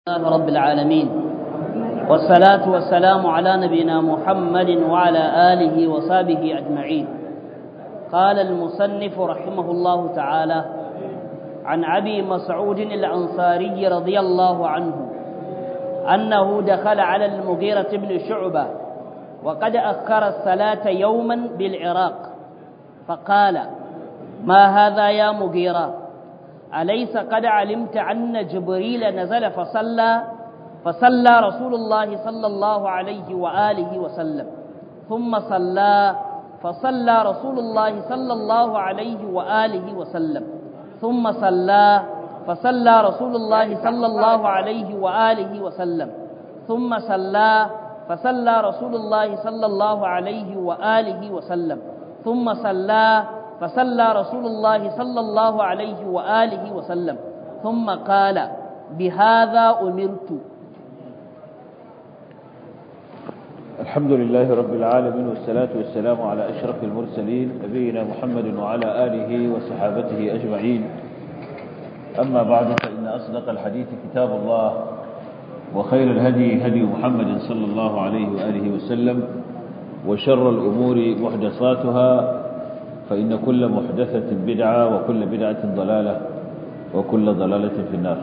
الله رب العالمين والصلاة والسلام على نبينا محمد وعلى آله وصحبه أجمعين قال المصنف رحمه الله تعالى عن أبي مسعود الأنصاري رضي الله عنه أنه دخل على المغيرة بن شعبة وقد أخر الصلاة يوما بالعراق فقال ما هذا يا مغيرة أليس قد علمت أن جبريل نزل فصلى فصلى رسول الله صلى الله عليه وآله وسلم ثم صلى فصلى رسول الله صلى الله عليه وآله وسلم ثم صلى فصلى رسول الله صلى الله عليه وآله وسلم ثم صلى فصلى رسول الله صلى الله عليه وآله وسلم ثم صلى فصلى رسول الله صلى الله عليه وآله وسلم ثم قال بهذا أمرت الحمد لله رب العالمين والصلاة والسلام على أشرف المرسلين نبينا محمد وعلى آله وصحابته أجمعين أما بعد فإن أصدق الحديث كتاب الله وخير الهدي هدي محمد صلى الله عليه وآله وسلم وشر الأمور محدثاتها فإن كل محدثة بدعة وكل بدعة ضلالة وكل ضلالة في النار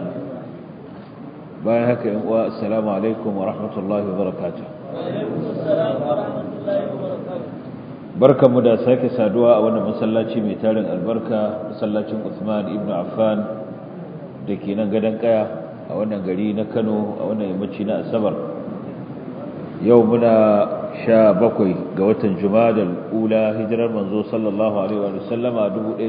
بايهك والسلام عليكم ورحمة الله وبركاته barka mu da sake saduwa a wannan masallaci mai tarin albarka masallacin Uthman ibn Affan da ke nan gadon kaya a wannan gari na Kano a wannan yammaci na Asabar yau muna sha bakwai ga watan Jumadal ula hijirar manzo sallallahu alaihi wa sallama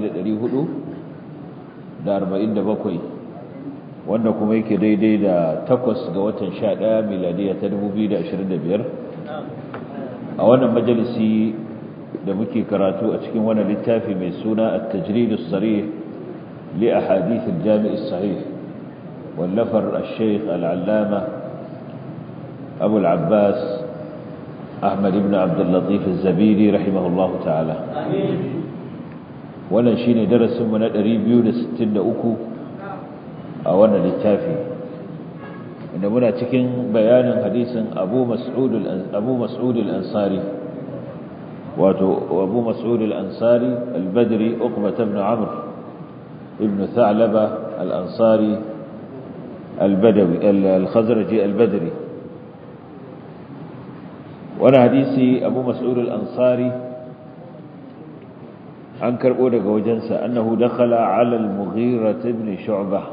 1447 wanda kuma yake daidai da takwas ga watan sha ɗaya miladiya ta 2025 a wannan majalisi da muke karatu a cikin wannan littafi mai suna at-tajrid as-sarih li ahadith al-jami' as-sahih wallafar al-shaykh al-allama abu al-abbas أحمد بن عبد اللطيف الزبيري رحمه الله تعالى wannan shine darasin mu na 263 a wannan littafi inda muna cikin bayanin hadisin Abu Mas'ud Abu Mas'ud al-Ansari wato Abu Mas'ud al-Ansari al-Badri Uqbah ibn Amr ibn Tha'laba al-Ansari al-Badawi al-Khazraji al-Badri wani hadisi abu mas'ud al-ansari an karbo daga wajensa annahu dakhala ala al-mughira ibn shu'bah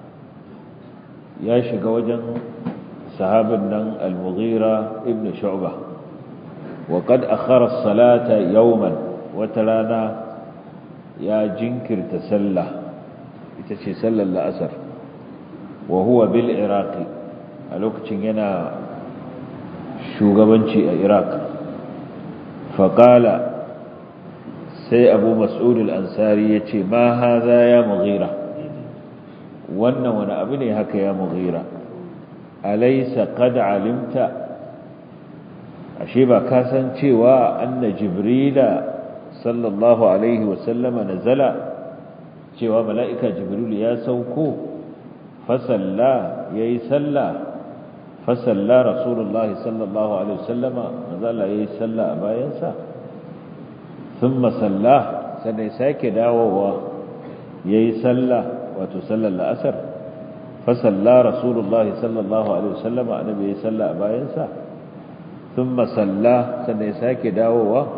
ya shiga wajen sahabin nan al-mughira ibn shu'bah wa qad akhara as-salata yawman wata rana ya jinkirta sallah ita ce sallar la'asar wa huwa bil iraqi a lokacin yana shugabanci a iraq faƙala sai abu mas'ud al-ansari ya ce ma haza ya mughira wannan wani abu ne haka ya mughira alaisa qad alimta ashe ba ka san cewa anna jibrila sallallahu alaihi wasallama nazala cewa mala'ika jibril ya sauko fasalla yayi sallah fasalla rasulullahi sallallahu alaihi wasallama mazala yayi sallah a bayansa thumma salla sai sake dawowa yayi sallah wato sallar la'asar fasalla rasulullahi sallallahu alaihi wasallama annabi yayi sallah a bayansa thumma salla sai sake dawowa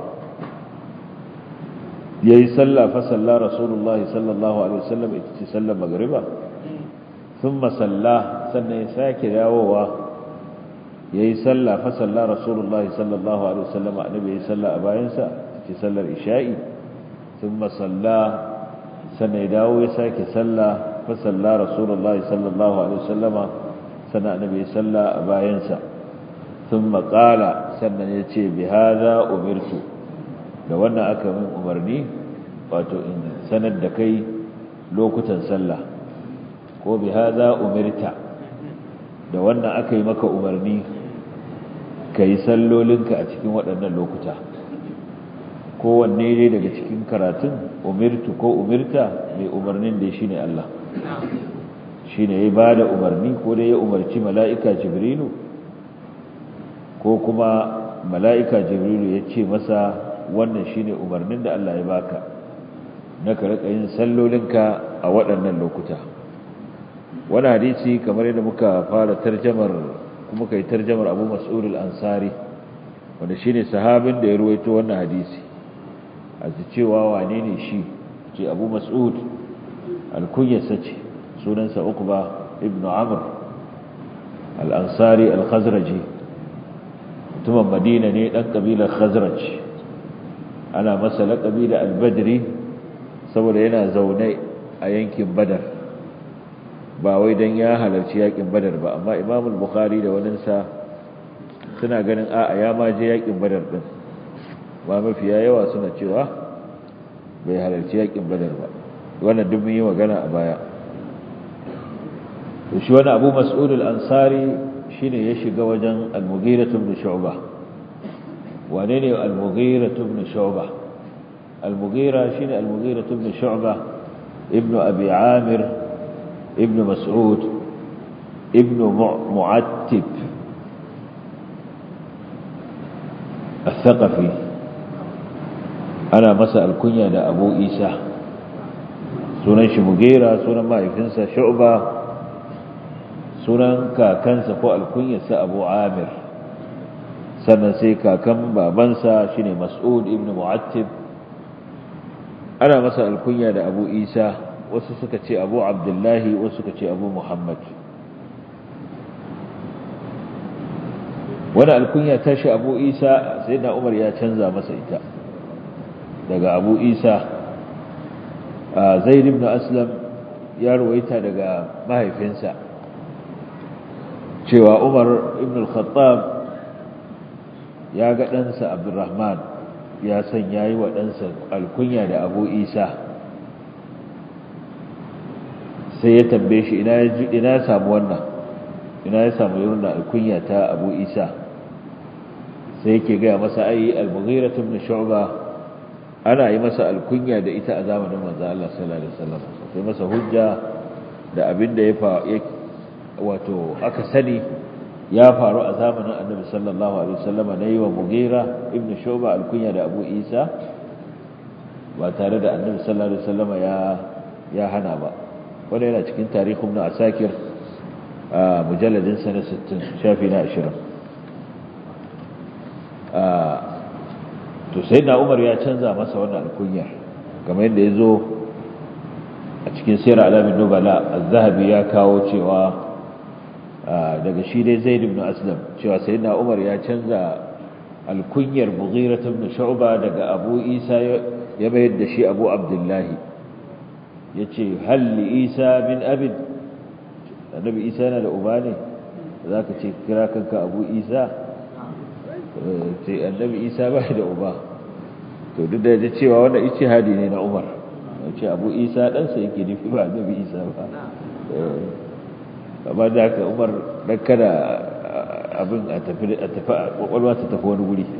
yayi sallah fasalla rasulullahi sallallahu alaihi wasallama ita ce sallar magriba thumma salla sannan ya sake dawowa yayi sallah fa salla rasulullahi sallallahu alaihi wasallam annabi yayi sallah a bayansa ce sallar isha'i thumma salla sannan ya dawo ya sake sallah fa salla rasulullahi sallallahu alaihi wasallam sannan annabi yayi sallah a bayansa thumma qala sannan ya ce bi hadha umirtu da wannan aka min umarni wato in sanar da kai lokutan sallah ko bi hadha umirta da wannan aka yi maka umarni ka yi sallolinka a cikin waɗannan lokuta kowanne ne daga cikin karatun umirtu ko umirta mai umarnin da shi ne Allah shine ya ba da umarni ko da ya umarci mala'ika jibrilu ko kuma mala'ika jibrilu ya ce masa wannan shine umarnin da Allah ya baka na ka rika yin sallolinka a waɗannan lokuta wani hadisi kamar yadda muka fara tarjamar kuma kai tarjamar abu mas'ud al-ansari wanda shine sahabin da ya ruwaito wannan hadisi a cewa wane ne shi ce abu mas'ud al-kunyasa ce sunansa uqba ibnu amr al-ansari al-khazraji mutumin madina ne dan kabilar khazraj ana masa laƙabi da al-badri saboda yana zaune a yankin badar ba wai dan ya halarci yakin badar ba amma imam al-bukhari da waninsa suna ganin a'a ya ma je yakin badar din ba mafiya yawa suna cewa bai halarci yakin badar ba wannan duk mun yi magana a baya to shi wani abu mas'ud al-ansari shine ya shiga wajen al-mughira ibn shu'bah wane ne al-mughira ibn shu'bah al-mughira shine al-mughira ibn shu'bah ibn abi amir ibn mas'ud ibn mu'attib الثقفي ana masa alkunya da abu isa sunan shi mugera sunan mahaifinsa shu'ba sunan kakansa ko alkunyarsa abu amir sannan sai kakan babansa shine mas'ud ibn mu'attib ana masa alkunya da abu isa wasu suka ce abu abdullahi wasu suka ce abu muhammad wani alkunya tashi abu isa sai na umar ya canza masa ita daga abu isa zaid ibn aslam ya ruwaita daga mahaifinsa cewa umar ibn al-khattab ya ga ɗansa abdurrahman ya san ya yi wa ɗansa alkunya da abu isa sai ya tambaye shi ina ya samu wannan ina ya samu irin alkunya ta abu isa sai yake gaya masa ai al-mughira ibn shu'ba ana yi masa alkunya da ita a zamanin manzo Allah sallallahu alaihi wasallam sai masa hujja da abin da ya fa wato aka sani ya faru a zamanin Annabi sallallahu alaihi wasallam na yi wa Mughira ibn Shu'ba alkunya da Abu Isa ba tare da Annabi sallallahu alaihi wasallam ya ya hana ba wanda yana cikin tarihi ibn Asakir a mujalladin sa na 60 shafi na 20 to sai da umar ya canza masa wannan alkunyar kamar yadda ya zo a cikin sirar alamin nubala az-zahabi ya kawo cewa daga shi dai zaid ibn aslam cewa sai da umar ya canza alkunyar mughira ibn shu'ba daga abu isa ya bayar da shi abu abdullahi yace hal li isa min abid annabi isa yana da uba ne zaka ce kira kanka abu isa ce annabi isa ba da uba to duk da cewa wanda ijtihadi ne na umar ce abu isa ɗansa yake nufi ba annabi isa ba amma da haka umar dan kada abin a tafi a tafi kwakwalwa ta tafi wani guri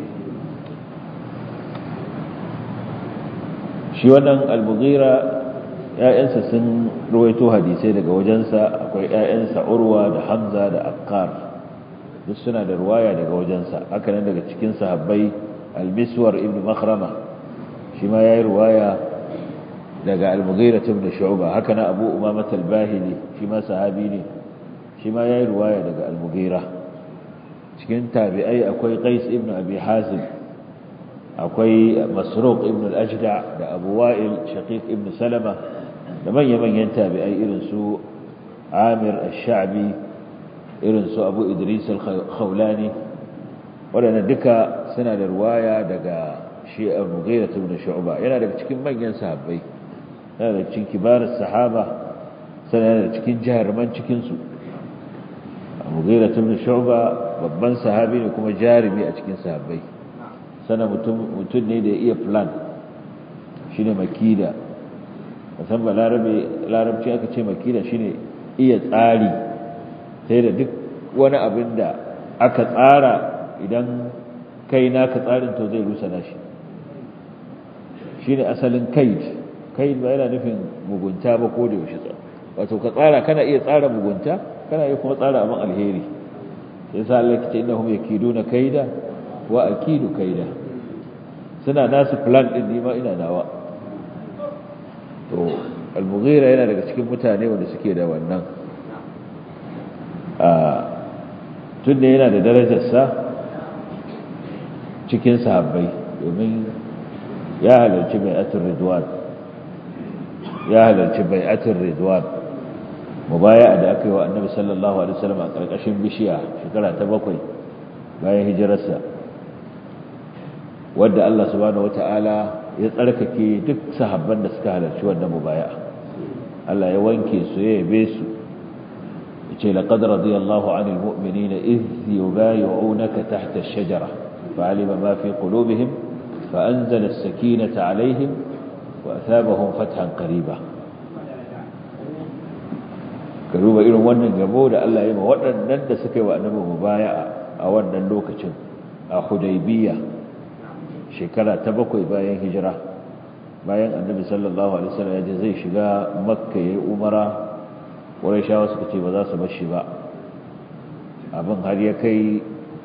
shi wannan al-mughira ‘ya'yansa sun ruwaito hadisai daga wajensa akwai ‘ya'yansa urwa da hamza da akkar duk suna da ruwaya daga wajensa haka nan daga cikin sahabbai al-miswar ibn makhrama shi ma yayi ruwaya daga al-mughira ibn shu'ba haka nan abu umama al-bahili shi ma sahabi ne shi ma yayi ruwaya daga al-mughira cikin tabi'ai akwai qais ibn abi hazim akwai masruq ibn al-ajda da abu wa'il shaqiq ibn salama da manya-manyan tabi'ai irin su amir ash-sha'bi irin su abu idris al-khawlani waɗanda duka suna da ruwaya daga shi al-mughira ibn shu'ba yana daga cikin manyan sahabbai yana daga cikin kibarar sahaba sana yana daga cikin jaruman cikin su al-mughira ibn shu'ba babban sahabi ne kuma jarumi a cikin sahabbai sana mutum mutum ne da ya iya plan shine makida musamman larabe larabci aka ce makida shine iya tsari sai da duk wani abin da aka tsara idan kai naka tsarin to zai rusa nashi shi ne asalin kaid kaid ba yana nufin mugunta ba ko da yaushe wato ka tsara kana iya tsara mugunta kana iya kuma tsara abin alheri sai sa Allah kace innahum yakiduna kaida wa akidu kaida suna nasu plan din ni ma ina nawa to al-mughira yana daga cikin mutane wanda suke da wannan a tunda yana da darajarsa cikin sahabbai domin ya halarci bai'atul ridwan ya halarci bai'atul ridwan mubaya'a da aka yi wa annabi sallallahu alaihi wasallam a karkashin bishiya shekara ta bakwai bayan hijirarsa wadda Allah subhanahu wataala ya tsarkake duk sahabban da suka halarci wannan mubaya'a Allah ya wanke su ya yabe su yace laqad radiyallahu 'anil mu'minina idh yubayyi'unaka tahta ash-shajara fa'alima ma fi qulubihim fa'anzala as-sakinata 'alayhim wa athabahum fathan qariba ka duba irin wannan gabo da Allah ya ma waɗannan da suka yi wa annabi mubaya'a a wannan lokacin a Hudaybiyya shekara ta bakwai bayan hijira bayan annabi sallallahu alaihi wasallam ya je zai shiga makka yayi umara quraishawa suka ce ba za su bar shi ba abin har ya kai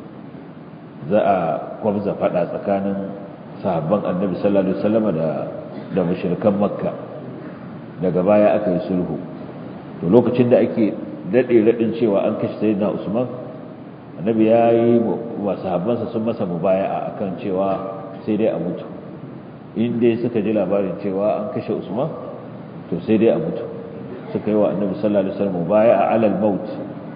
za a kwamza fada tsakanin sahabban annabi sallallahu alaihi wasallam da da mushrikan makka daga baya aka yi sulhu to lokacin da ake dade radin cewa an kashe sayyidina usman annabi ya yi wa sahabbansa sun masa mubaya'a akan cewa sai dai a mutu in dai suka ji labarin cewa an kashe usman to sai dai a mutu suka yi wa annabi sallallahu alaihi wasallam mubaya'a alal maut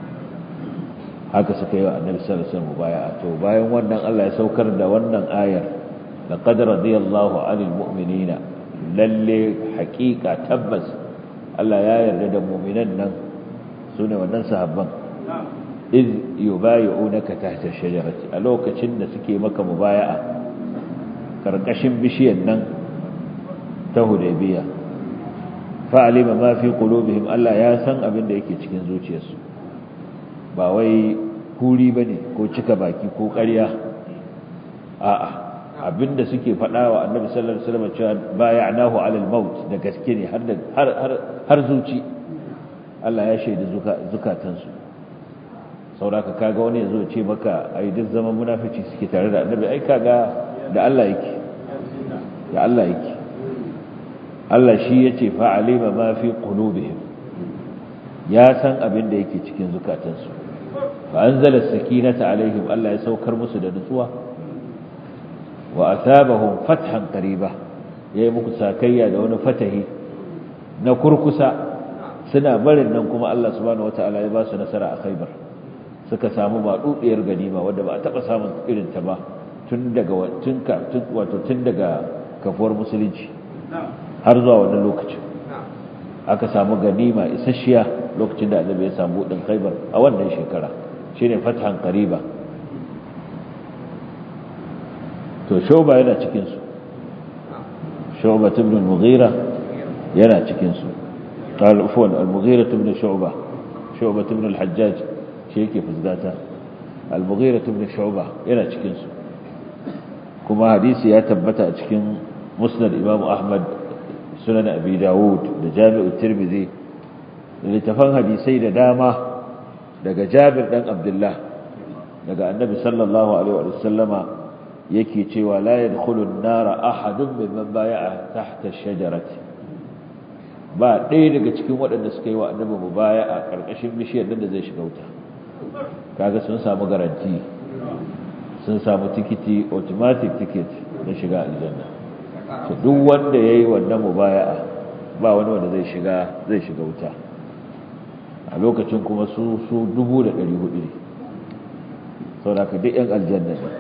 haka suka yi wa annabi sallallahu alaihi wasallam mubaya'a to bayan wannan Allah ya saukar da wannan ayar laqad radiyallahu 'anil mu'minina lalle haqiqa tabbas Allah ya yarda da mu'minan nan sune wannan sahabban iz yubayyi'unaka tahta ash-shajarati a lokacin da suke maka mubaya'a karkashin bishiyar nan ta hudaybiya fa'alima ma fi qulubihim Allah ya san abin da yake cikin zuciyarsu ba wai kuri bane ko cika baki ko ƙarya a'a abinda suke faɗa wa annabi sallallahu alaihi wasallam cewa bay'anahu 'ala al-maut da gaske ne har har har zuci Allah ya shaida zukatansu sauraka kaga wani yazo ce maka ai duk zaman munafici suke tare da annabi ai kaga da Allah yake da Allah yake Allah shi yace fa alima ma fi qulubihim ya san abin da yake cikin zukatansu fa anzala sakinata alaihim Allah ya saukar musu da nutsuwa wa asabahum fathan qariba yayi muku sakayya da wani fatahi na kurkusa suna barin nan kuma Allah subhanahu wataala ya ba su nasara a Khaibar suka samu badudiyar ganima wanda ba a taba samun irin ta ba tun daga wato tun daga kafuwar musulunci har zuwa wannan lokacin aka samu ganima isasshiya lokacin da annabi ya samu din khaybar a wannan shekara shine fathan qariba to shoba yana cikin su shoba ibn al-mughira yana cikin su قال عفوا المغيرة بن شعبة شعبة بن الحجاج شيكي فزداتا المغيرة بن شعبة yana cikin su kuma hadisi ya tabbata a cikin musnad imam ahmad sunan abi dawud da jami'u tirmidhi da littafan hadisai da dama daga jabir dan abdullah daga annabi sallallahu alaihi wa sallama yake cewa la yadkhulu an-nara ahadun mimman bay'a tahta ash-shajarati ba ɗaya daga cikin waɗanda suka yi wa annabi mubaya'a karkashin bishiyar nan da zai shiga wuta kaga sun samu garanti sun samu tikiti automatic ticket na shiga aljanna to duk wanda yayi wannan mubaya'a ba wani wanda zai shiga zai shiga wuta a lokacin kuma su su 1400 ne saboda ka duk yan aljanna ne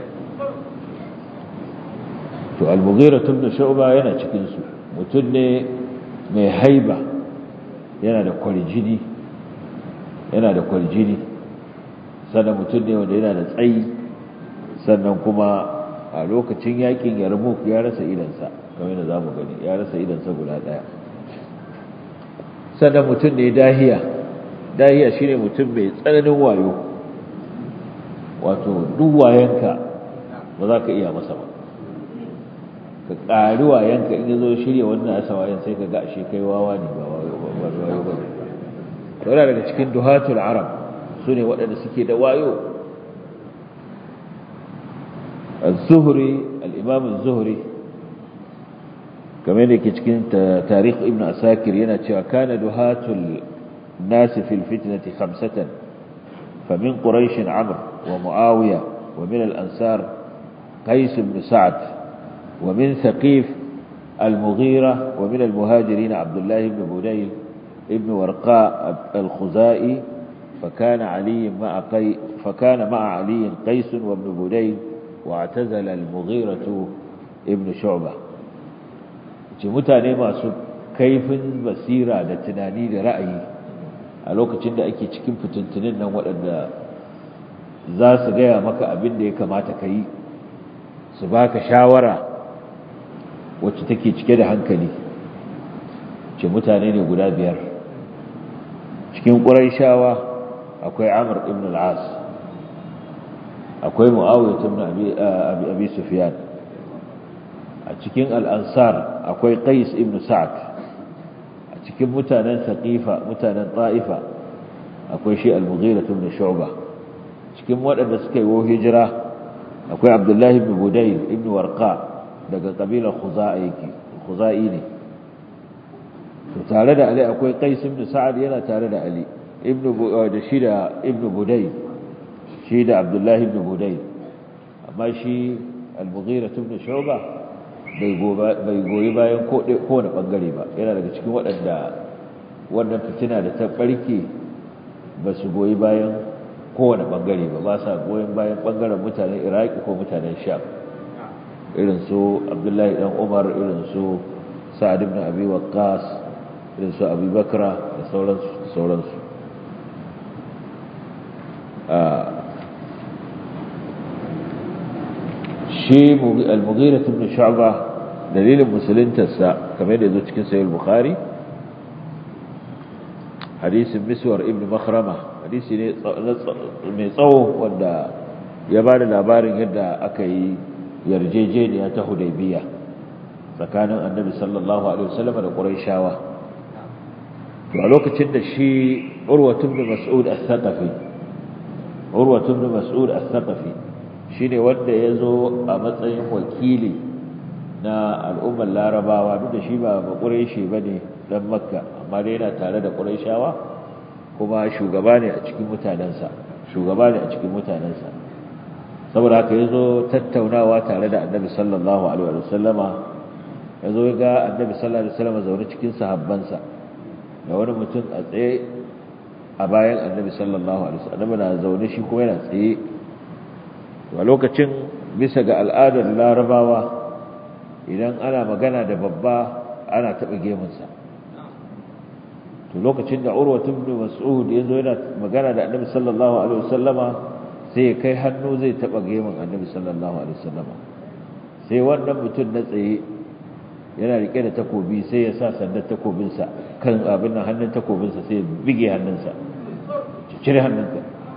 to al-mughira ibn shu'ba yana cikin su mutum ne mai haiba yana da kwarjini yana da kwarjini sannan mutum ne wanda yana da tsayi sannan kuma a lokacin yakin yarmouk ya rasa idansa kamar da za mu gani ya rasa idansa guda ɗaya sannan mutum ne dahiya dahiya shine mutum mai tsananin wayo wato duk wayanka ba za ka iya masa ba ka ƙari wayanka in zo shirya wannan asa wayan sai ka ga ashe kai wawa ne ba wayo ba yana daga cikin duhatul arab su ne waɗanda suke da wayo الزهري الإمام الزهري كما يلك cikin تاريخ ابن أساكر ينتشى كان دهات الناس في الفتنة خمسة فمن قريش عمرو ومعاوية ومن الأنصار قيس بن سعد ومن ثقيف المغيرة ومن المهاجرين عبد الله بن بديل ابن ورقاء الخزائي فكان علي مع قي فكان مع علي قيس وابن بديل واعتزل المغيرة ابن شعبة mutane masu kaifin basira da tunani da ra'ayi a lokacin da ake cikin fitintunin nan waɗanda za su gaya maka abin da ya kamata ka yi su baka shawara wacce take cike da hankali ce mutane ne guda biyar cikin ƙuraishawa akwai amur ibn al'as akwai mu'awiyar ibn abi sufyan a cikin al'ansar akwai qais ibn sa'ad a cikin mutanen saqifa mutanen ta'ifa akwai shi al-mughira ibn shu'ba cikin waɗanda suka yi hijira akwai abdullahi ibn budayl ibn warqa daga kabilar khuza'i yake khuza'i ne to tare da ali akwai qais ibn sa'ad yana tare da ali ibn da shi da ibn budayl shi da abdullahi ibn budayl amma shi al-mughira ibn shu'ba bai goyi bayan kowane bangare ba yana daga cikin waɗanda wannan fitina da ta ɓarke ba su goyi bayan kowane bangare ba ba sa goyon bayan bangaren mutanen iraki ko mutanen sham irin su abdullahi dan umar irin su sa'ad ibn abi waqqas irin su abu bakra da sauransu sauransu shi al-mughira ibn shu'ba dalilin musuluntarsa kamar da yazo cikin sahih bukhari hadisin miswar ibn makhrama hadisi ne mai tsawo wanda ya bada labarin yadda aka yi yarjejeniya ta hudaybiya tsakanin annabi sallallahu alaihi wasallam da quraishawa to a lokacin da shi urwatu ibn mas'ud al-thaqafi urwatu ibn mas'ud al-thaqafi shine wanda yazo a matsayin wakili na al'ummar larabawa duk da shi ba ba quraishi bane dan makka amma dai yana tare da quraishawa kuma shugaba ne a cikin mutanensa shugaba ne a cikin mutanensa saboda haka yazo tattaunawa tare da annabi sallallahu alaihi wasallama yazo ga annabi sallallahu alaihi wasallama zaune cikin sahabbansa da wani mutum a tsaye a bayan annabi sallallahu alaihi wasallam na zaune shi kuma yana tsaye a lokacin bisa ga al'adar larabawa idan ana magana da babba ana taɓa gemunsa to lokacin da urwatu ibn mas'ud yazo yana magana da annabi sallallahu alaihi wasallama sai ya kai hannu zai taɓa gemun annabi sallallahu alaihi wasallama sai wannan mutum na tsaye yana rike da takobi sai ya sa sandar takobinsa kan abin nan hannun takobinsa sai ya bige hannunsa cire hannunka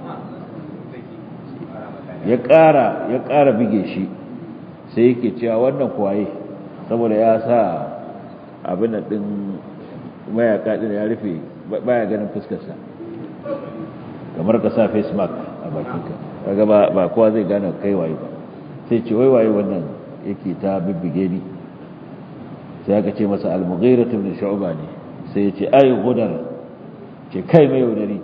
ya ƙara ya ƙara bige shi sai yake cewa wannan kwaye saboda ya sa abin nan din mayaka din ya rufe baya ganin fuskarsa kamar ka sa face mask a bakinka kaga ba ba kowa zai gane kai waye ba sai ce wai waye wannan yake ta bibbige ni sai aka ce masa al-mughira ibn shu'ba ne sai ya ce ay gudar ce kai mai yaudari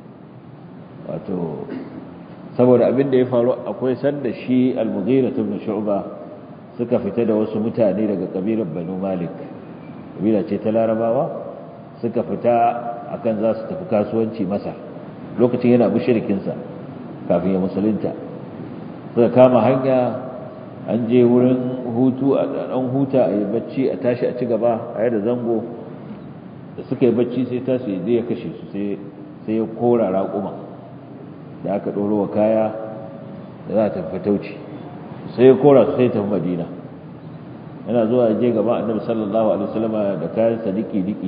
wato saboda abin da ya faru akwai sanda shi al-mughira ibn shu'ba suka fita da wasu mutane daga kabilar banu malik kabila ce ta larabawa suka fita akan za su tafi kasuwanci masa lokacin yana mushrikin sa kafin ya musulunta suka kama hanya an je wurin hutu a ɗan huta a yi bacci a tashi a ci gaba a yadda zango da suka yi bacci sai tashi zai ya kashe su sai ya kora raƙuma da aka ɗoro wa kaya da za a tafi tauci sai ya kora su sai tafi madina yana zuwa je gaba annabi sallallahu alaihi wasallama da kayan sa diki diki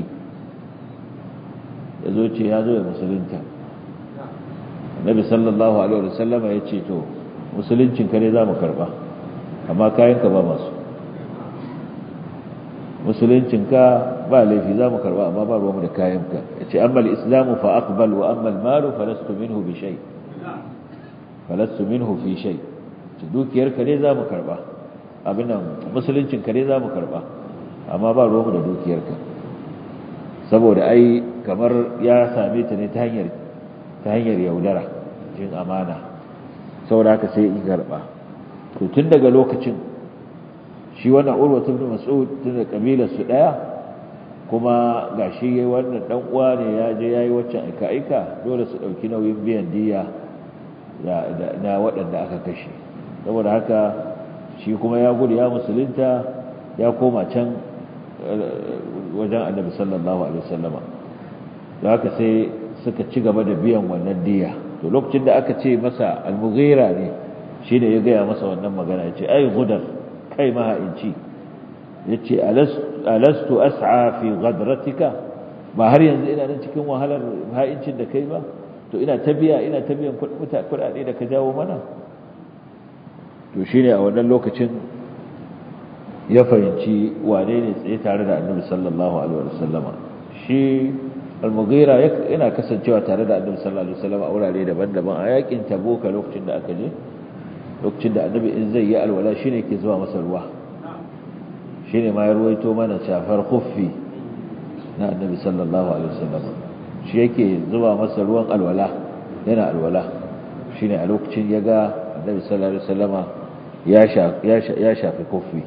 ya zo ce ya zo ya musulunta annabi sallallahu alaihi wasallama ya ce to musuluncin ka ne za mu karba amma kayan ka ba masu musuluncinka ba laifi za mu karba amma ba ruwanmu da kayanka ya ce amma islamu fa aqbal wa amma malu falastu minhu bi shay falastu minhu fi shay ce dukiyarka ne za mu karba abin nan musuluncinka ne za mu karba amma ba ruwanmu da dukiyarka saboda ai kamar ya same ta ne ta hanyar ta hanyar yaudara jin amana saboda haka sai in karba to tun daga lokacin shi wannan urwa ibn mas'ud tun da kabilar su daya kuma gashi yayi wannan dan uwa ne ya je yayi waccan aika aika dole su dauki nauyin biyan diya da na waɗanda aka kashe saboda haka shi kuma ya gudu ya musulunta ya koma can wajen annabi sallallahu alaihi wasallama da haka sai suka ci gaba da biyan wannan diya to lokacin da aka ce masa al-mughira ne shine ya gaya masa wannan magana ya ce ai gudar kai maha'inci ya ce alastu as'a fi gadratika ba har yanzu ina nan cikin wahalar ha'incin da kai ba to ina ta biya ina ta biyan kuɗaɗe da ka jawo mana to shine a wannan lokacin ya fahimci wane ne tsaye tare da annabi sallallahu alaihi wasallama shi al-mughira yana kasancewa tare da annabi sallallahu alaihi wasallama a wurare daban-daban a yakin tabuka lokacin da aka je lokacin da annabi in zai yi alwala shine ke zuwa masa ruwa shine ma ya ruwaito mana shafar khuffi na annabi sallallahu alaihi wasallam shi yake zuwa masa ruwan alwala yana alwala shine a lokacin ya ga annabi sallallahu alaihi wasallama ya shafi khuffi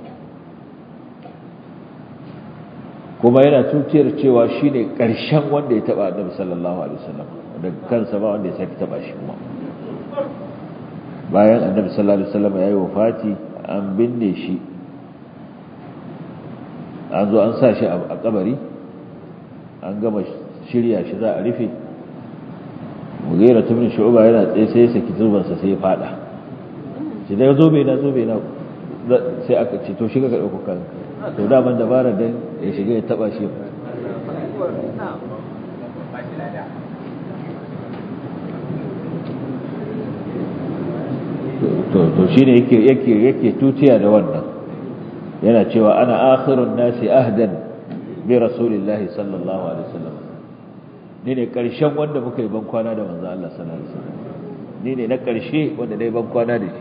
kuma yana tutiyar cewa shine karshen wanda ya taba annabi sallallahu alaihi wasallam da kansa ba wanda ya saki taba shi kuma bayan annabi sallallahu alaihi wasallam yayi wafati an binne shi an zo an sa shi a kabari an gama shirya shi za a rufe mugira tun shu'ba yana tsaye sai ya saki zuban sa sai ya fada shi da zo bai na zo bai na sai aka ce to shiga ka dauko kan to da ban dabara dan ya shiga ya taba shi to shi ne yake yake tutiya da wannan yana cewa ana akhirun nasi ahdan bi rasulillahi sallallahu alaihi wasallam ni ne karshen wanda muka yi bankwana da manzo Allah sallallahu alaihi wasallam ni ne na karshe wanda dai bankwana da shi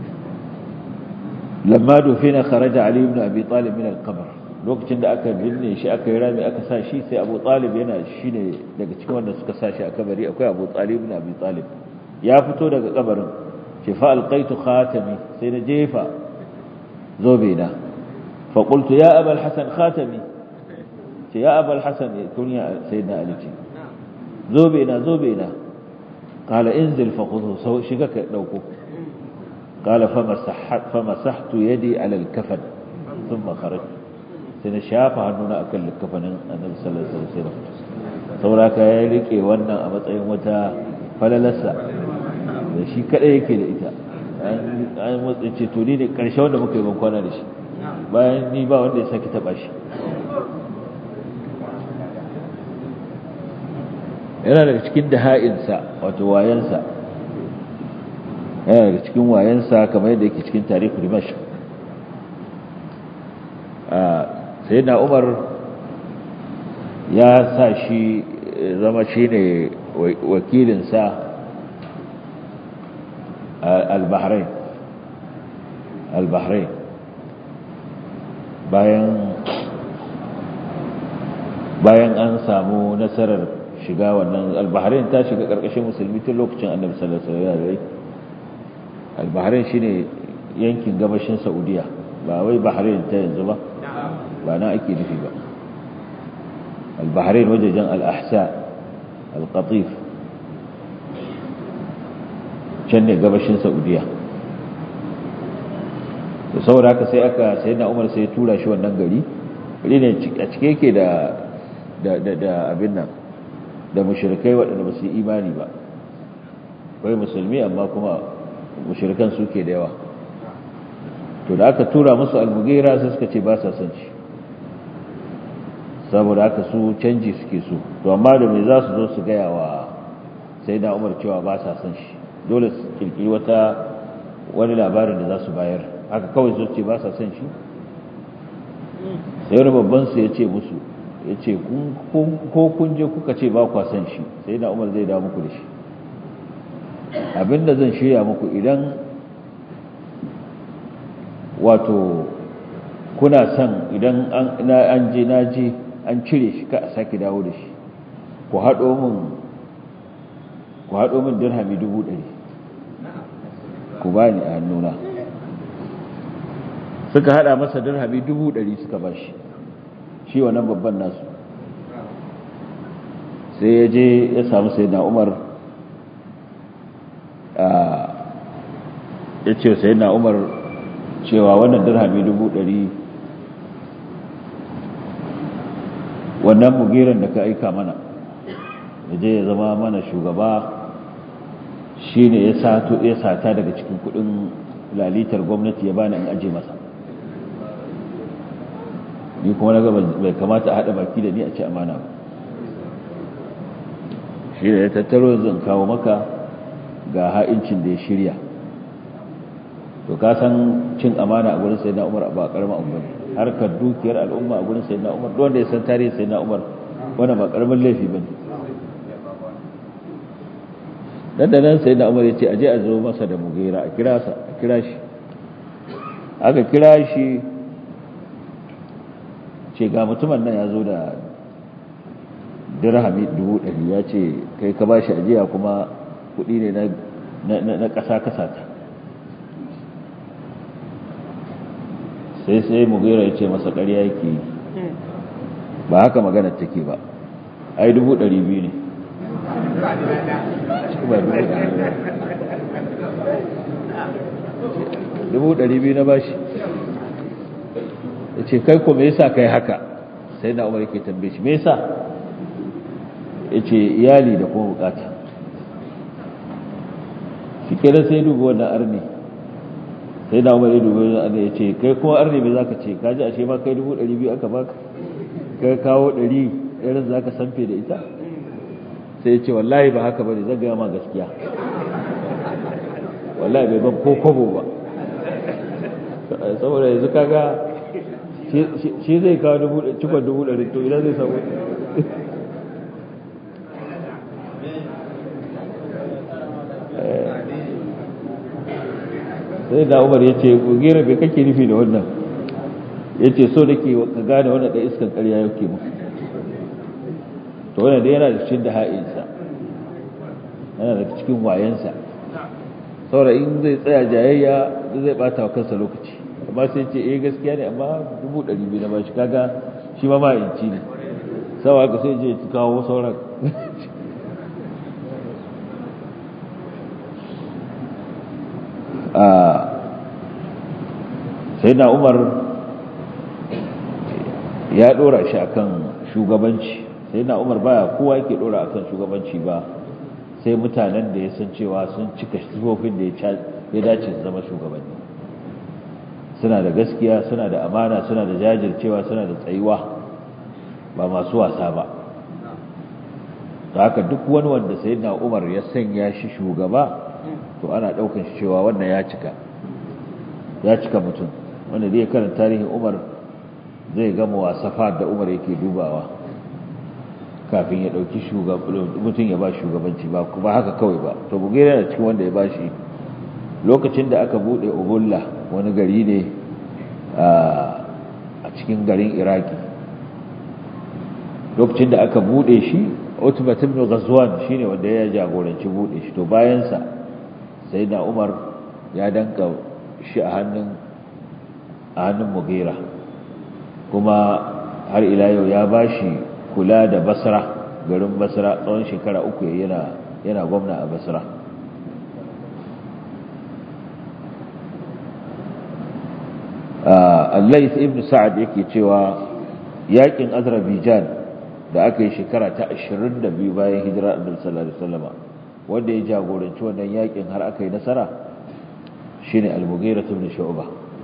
lamma dufina kharaja ali ibn abi talib min al-qabr lokacin da aka binne shi aka yi rami aka sa shi sai abu talib yana shine daga cikin wanda suka sa shi a kabari akwai abu talib ibn abi talib ya fito daga kabarin ce fa alqaitu khatami sai na jefa zobe na fa qultu ya aba alhasan khatami ce ya aba alhasan kunya sayyidina ali ce zobe na zobe na qala inzil fa khudhu sau shiga ka dauko qala fa masahhat fa masahtu yadi ala alkafan thumma kharajtu sai na shafa hannuna akan likafanin annabi sallallahu alaihi wasallam sauraka ya rike wannan a matsayin wata falalarsa da shi kadai yake da ita an motsa ce to ni ne karshe wanda muka yi ban kwana da shi bayan ni ba wanda ya saki taba shi yana daga cikin daha'insa wato wayansa yana daga cikin wayansa kamar yadda yake cikin tarihi dimash sai na umar ya sa shi zama shi ne wakilinsa al-bahrain al-bahrain bayan bayan an samu nasarar shiga wannan al-bahrain ta shiga karkashin musulmi tun lokacin annabi sallallahu alaihi wasallam al-bahrain shine yankin gabashin saudiya ba wai bahrain ta yanzu ba ba na ake nufi ba al-bahrain wajejen al-ahsa al-qatif can ne gabashin saudiya da saboda haka sai aka sai na umar sai tura shi wannan gari gari ne a cike yake da da abin nan da mushrikai waɗanda ba su yi imani ba kai musulmi amma kuma mushrikan suke da yawa to da aka tura musu almugira sai suka ce ba sa son shi saboda haka su canji suke so to amma da me za su zo su gaya wa sai na umar cewa ba sa son shi dole su kirkiri wata wani labarin da za su bayar haka kawai su ce ba sa son shi sai wani babban su ya ce musu ya ce ko kun je kuka ce ba kwa san shi sai na umar zai da muku da shi abinda zan shirya muku idan wato kuna son idan an je na je an cire shi ka a sake dawo da shi ku haɗo min ku haɗo min dirhami dubu ɗari ku ba ni a hannuna suka haɗa masa dirhami dubu ɗari suka ba shi shi wannan babban nasu sai ya je ya samu sai na umar ya ce sai na umar cewa wannan dirhami dubu ɗari wannan mugiran da ka aika mana ya je ya zama mana shugaba shi ne ya sata daga cikin kudin lalitar gwamnati ya bani in aje masa ni kuma na gaba bai kamata a haɗa baki da ni a ci amana ba shi da ya tattaro yanzu in kawo maka ga ha'incin da ya shirya to ka san cin amana a gurin sayyidina Umar ba karamin abu bane harkar dukiyar al'umma a gurin sayyidina Umar duk wanda ya san tarihin sayyidina Umar wanda ba karamin laifi bane dan da nan sayyidina Umar yace aje a zo masa da mugera a kira sa a kira shi aka kira shi ce ga mutumin nan ya zo da dirhami dubu ɗari ya ce kai ka ba shi ajiya kuma kuɗi ne na ƙasa kasata sai sai mugira ya ce masa ƙarya yake yi ba haka magana take ba ai dubu ɗari biyu ne dubu ɗari biyu na bashi ya ce kai ko me yasa kai haka sai na umar yake tambaye shi me yasa ya ce iyali da kuma bukata shi kenan sai dubu wannan arni sai na umar ya dubu wannan arni ya ce kai kuma arni me zaka ce kaji ashe ma kai dubu ɗari biyu aka baka kai kawo ɗari ɗarin za ka sanfe da ita sai ya ce wallahi ba haka bane zan gaya ma gaskiya wallahi bai ban ko kobo ba saboda yanzu kaga shi zai kawo cikon dubu ɗari to idan zai samu sai da umar ya ce gera bai kake nufi da wannan ya ce so nake ka gane wannan da iskan karya yake mu to wannan da yana da cikin da ha'insa yana da cikin wayansa saboda in zai tsaya jayayya zai bata wa kansa lokaci amma sai ce eh gaskiya ne amma dubu ɗari biyu na bashi kaga shi ma ma'inci ne sawa ka sai je kawo sauran sai na umar ya dora shi akan shugabanci sai na umar baya kowa yake dora akan shugabanci ba sai mutanen da ya san cewa sun cika sifofin da ya dace su zama shugabanni suna da gaskiya suna da amana suna da jajircewa suna da tsayuwa ba masu wasa ba ta haka duk wani wanda sai na umar ya sanya shi shugaba to ana daukan shi cewa wannan ya cika ya cika mutum wanda zai karanta tarihin umar zai gama wasafa da umar yake dubawa kafin ya dauki mutum ya ba shugabanci ba kuma haka kawai ba to bugere da cikin wanda ya ba shi lokacin da aka bude ubulla wani gari ne a cikin garin iraki lokacin da aka bude shi utbat ibn ghazwan shine wanda ya jagoranci bude shi to bayan sa sayyidina umar ya danka shi a hannun a hannun mugira kuma har ila yau ya bashi kula da basra garin basra tsawon shekara uku yana yana gwamna a basra allais ibn sa'ad yake cewa yakin azerbaijan da aka yi shekara ta 22 bayan hijira annabi sallallahu alaihi wasallam wanda ya jagoranci wannan yakin har aka yi nasara shine al-mughira ibn shu'ba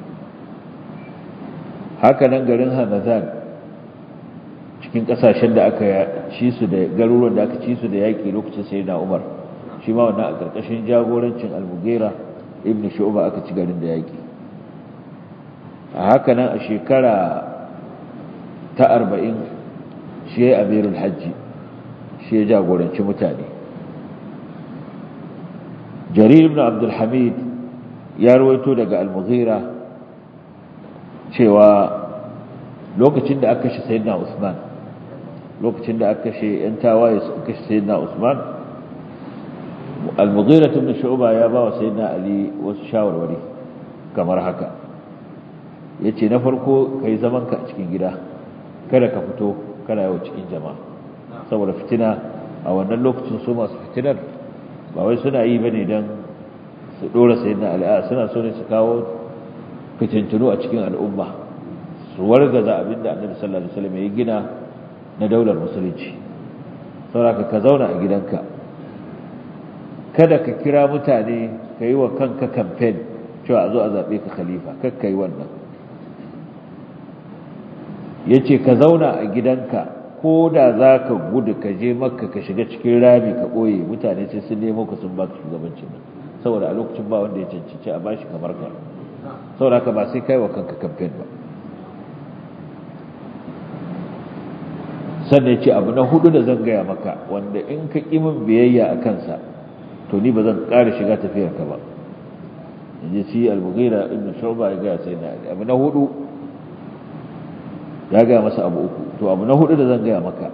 haka nan garin hamadan cikin kasashen da aka ci su da garuruwan da aka ci su da yaki lokacin sayyidina umar shi ma wannan a karkashin jagorancin al-mughira ibn shu'ba aka ci garin da yaki a haka nan a shekara ta arba'in shi ya amirul hajji shi ya jagoranci mutane jarir ibn abdulhamid ya rawaito daga al-mughira cewa lokacin da aka kashe sayyidina usman lokacin da aka kashe yan tawaye suka kashe sayyidina usman al-mughira ibn shu'ba ya ba wa sayyidina ali wasu shawarwari kamar haka yace na farko kai zaman ka a cikin gida kada ka fito kana yawo cikin jama'a saboda fitina a wannan lokacin su masu fitinar ba wai suna yi bane dan su dora sayyidina ali a suna so ne su kawo fitintunu a cikin al'umma su wargaza abinda annabi sallallahu alaihi wasallam ya gina na daular musulunci saboda ka zauna a gidanka kada ka kira mutane ka yi wa kanka campaign cewa a zo a zaɓe ka khalifa kakka yi wannan ya ce ka zauna a gidanka ko da za ka gudu ka je makka ka shiga cikin rami ka ɓoye mutane sai sun nemo ka sun baka shugabancin nan saboda a lokacin ba wanda ya cancanci a bashi kamar ka saboda haka ba sai kai wa kanka campaign ba sannan ce abu na hudu da zan gaya maka wanda in ka ƙi min biyayya a kansa to ni ba zan ƙara shiga tafiyarka ba in ji shi al-mughira ibn shu'ba ya gaya sai na abu na hudu ya gaya masa abu uku to abu na hudu da zan gaya maka